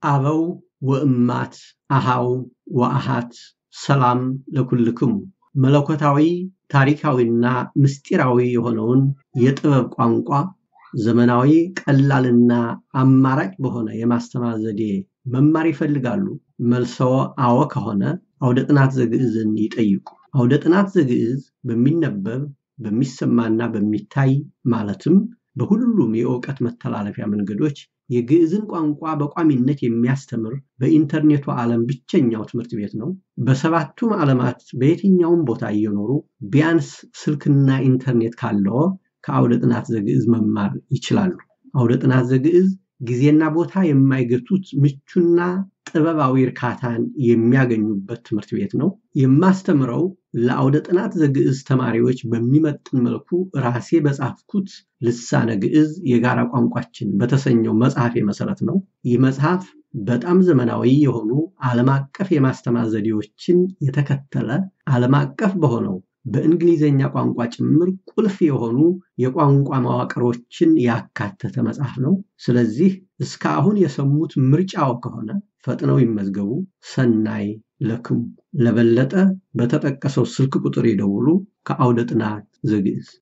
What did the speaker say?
አበው ወእማት አሃው ወአሃት ሰላም ለኩልክሙ መለኮታዊ ታሪካዊና ምስጢራዊ የሆነውን የጥበብ ቋንቋ ዘመናዊ ቀላልና አማራጭ በሆነ የማስተማር ዘዴ መማር ይፈልጋሉ? መልሰዎ አዎ ከሆነ አውደ ጥናት ዘግዕዝን ይጠይቁ። አውደ ጥናት ዘግዕዝ በሚነበብ በሚሰማና በሚታይ ማለትም በሁሉም የእውቀት መተላለፊያ መንገዶች የግዕዝን ቋንቋ በቋሚነት የሚያስተምር በኢንተርኔቱ ዓለም ብቸኛው ትምህርት ቤት ነው። በሰባቱም ዓለማት በየትኛውም ቦታ እየኖሩ ቢያንስ ስልክና ኢንተርኔት ካለዎ ከአውደ ጥናት ዘግዕዝ መማር ይችላሉ። አውደ ጥናት ዘግዕዝ ጊዜና ቦታ የማይገቱት ምቹና ጥበባዊ እርካታን የሚያገኙበት ትምህርት ቤት ነው። የማስተምረው ለአውደ ጥናት ዘግዕዝ ተማሪዎች በሚመጥን መልኩ ራሴ በጻፍኩት ልሳነ ግዕዝ የጋራ ቋንቋችን በተሰኘው መጽሐፌ መሰረት ነው። ይህ መጽሐፍ በጣም ዘመናዊ የሆኑ ዓለም አቀፍ የማስተማር ዘዴዎችን የተከተለ ዓለም አቀፍ በሆነው በእንግሊዝኛ ቋንቋ ጭምር ቁልፍ የሆኑ የቋንቋ መዋቅሮችን ያካተተ መጽሐፍ ነው። ስለዚህ እስካሁን የሰሙት ምርጫው ከሆነ ፈጥነው ይመዝገቡ። ሰናይ ለክሙ። ለበለጠ በተጠቀሰው ስልክ ቁጥር ይደውሉ። ከአውደ ጥናት ዘግዕዝ